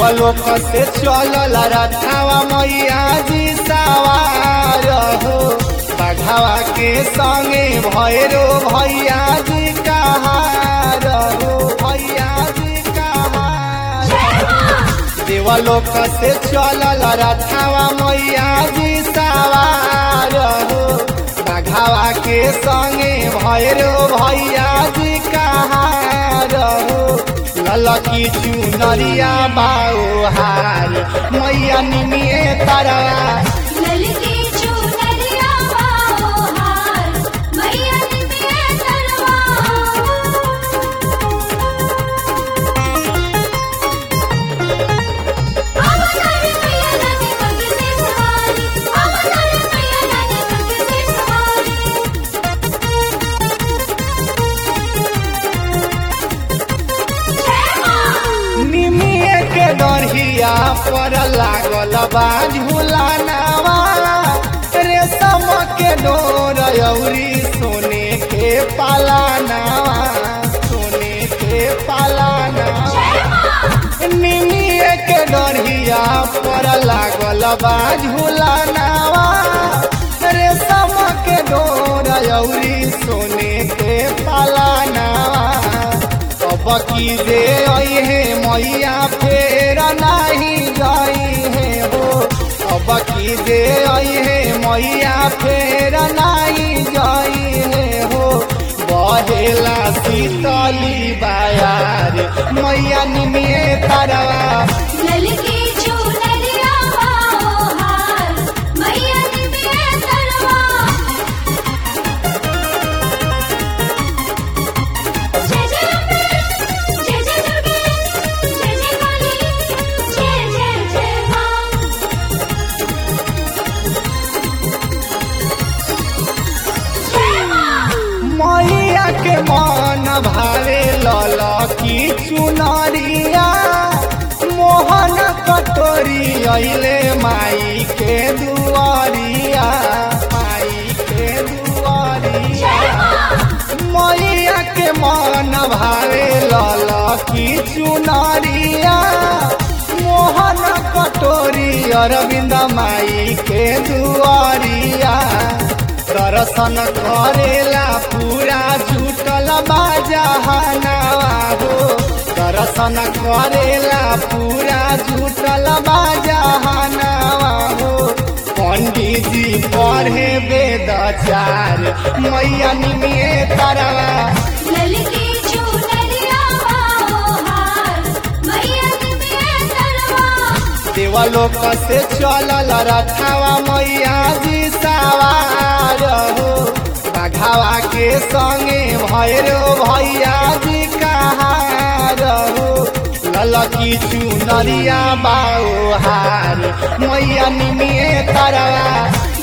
देवलोक से चलल रथावा मैया जी सवार हो बघावा के संगे भैरो भैया जी कहार हो भैया जी कहार देवलोक से चलल रथावा मैया जी सवार हो बघावा के संगे भैरो भैया जी कहार हो ललकी चुनरिया बाओ हार मैया निमिए तरवा ललकी चुनरिया बाओ हार मैया निमिये तरवा अवतार मैया लागे पग से सवारी अवतार मैया लागे पग से सवारी जय मां निमिए के डरहिया पर लागल बा झूलानावा रेशम के डोर अउरी सोने के पालानावा सोने के पालानावा निमिए के डरहिया पर लागल बा झूलानावा रेशम के डोर अउरी सोने के पालानावा अब की दे आई है मैया फेर नहीं गई है हो अब की दे आई है मैया फेर नहीं गई है हो बहेला शीतली बायार मैया निमिए तरवा ललकी चुनरिया बाओ हार मैया निमिये तरवा जय जय अम्बे जय जय दुर्गे जय जय काली जय जय जय मां जय मां मैया के मन भावे लल की चुनरिया मोहन कटोरी अइले माई के दुआरिया माई के दुआरिया मैया के मन भावे लल की चुनरिया मोहन कटोरी अरविंद माई के दुआरिया दर्शन करेला पूरा जुटल बाजहनावा हो दर्शन करेला पूरा जुटल बाजहनावा हो पंडित जी पढ़े वेद चार मैया निमिए तरवा ललकी चुनरिया बाओ हार मैया निमिये तरवा देवलोक से चलल रथावा मैया जी सवार हो बघावा के संगे भैरो भैया जी कहार हो ललकी चुनरिया बाओ हार मैया निमिए तरवा